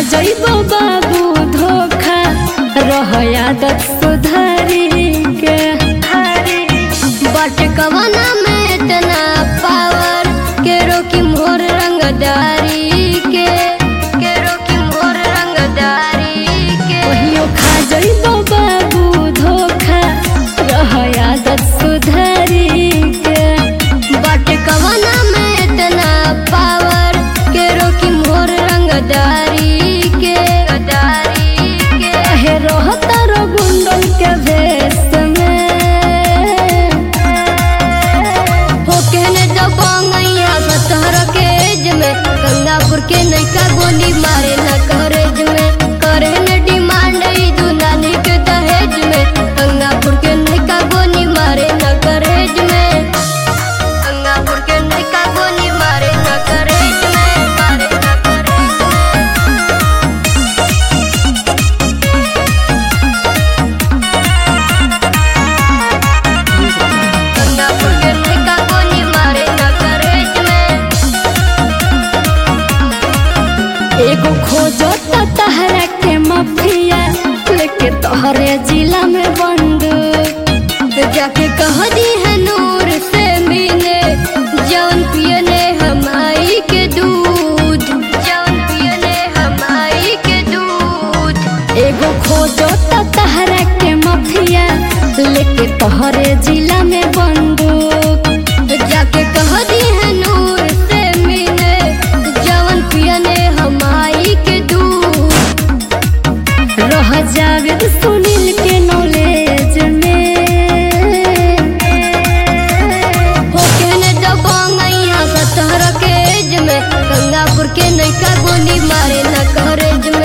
जइबो बाबू धोखा रह आदत सुधारी के बट कवना में इतना पावर के रोकी मोर रंगदारी के के रोकी मोर रंगदारी के कहियो खा जइबो बाबू धोखा रह आदत सुधारी के बट कवना में इतना पावर के रोकी मोर रंगदारी के गदारी के कहे रहता रो गुंडन के भेष में हो कहने तो बांगैया सतहर के एज में गंगापुर के नैका गोली मारे न करेज में करे न डिमांड ई दुनानी के दहेज में गंगापुर के नैका गोली मारे न करेज में गंगापुर के नैका गोली मारे न करेज में मारे न करेज में गंगापुर के नैका गोली मारे न करेज में एगो खोजो त तहरा के मफिया लेके तोहरे जिला में बंदूक जाके कह दी है नूर से मिले जौन पियने हमाई के दूध जौन पियने हमाई के दूध एगो खोजो त तहरा के मफिया लेके तोहरे जिला में बंदूक जाके कह दी है नूर से मिले जौन पियने हमाई के दूध रह जावेद सुनील के नॉलेज में हो कहने दबांगैया सतहर के एज में गंगापुर के नैका गोली मारे न करेज में